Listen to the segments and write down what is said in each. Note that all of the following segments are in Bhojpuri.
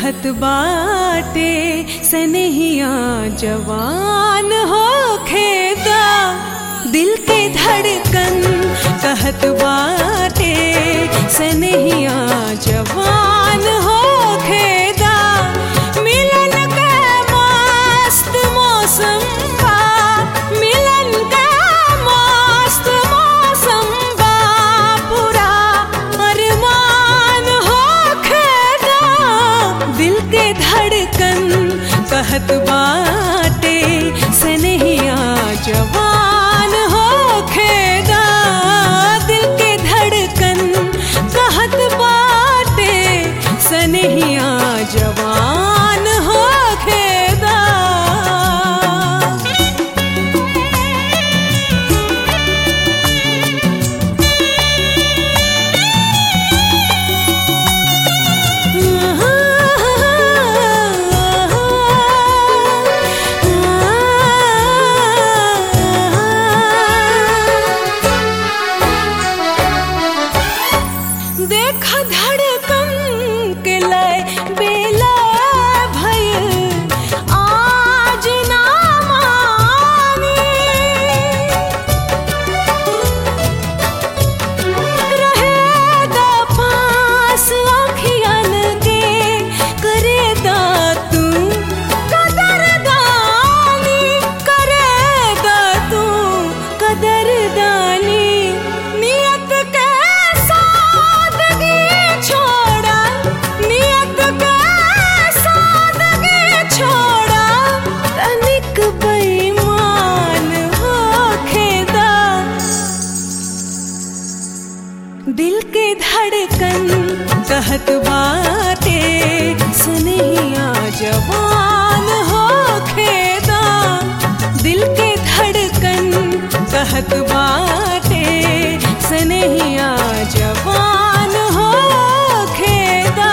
कहत बाटे सनहिया जवान हो खेदा दिल के धड़कन कहत बाटे सनहिया जवान हो खेदा मिलन का मस्त मौसम बा मिलन का मस्त मौसम बा पूरा अरमान हो खेदा दिल के धड़कन कहत बाटे सनहिया जवान हो खेदा दिल के धड़कन कहत बाटे सनहिया जवान हो खेदा देख धड़कन के लय बेला भइल आज ना मानी रहेदा पास आँखियन के करेदा तू कदरदानी करेदा तू कदरदानी नियत के सादगी छोड़ा नियत के सादगी छोड़ा तनिक बेईमान होखेदा दिल के धड़कन कहत बाटे सुनिया जवान हो खेदा दिल के धड़कन कहत बाटे सनहिया जवान हो खेदा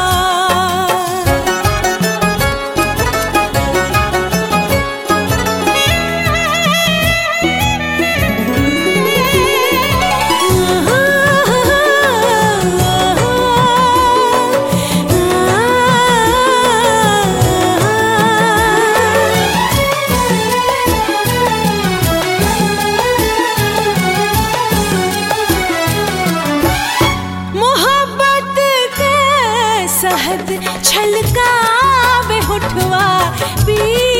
मोहब्बत के सहद छलकावे होठवा पी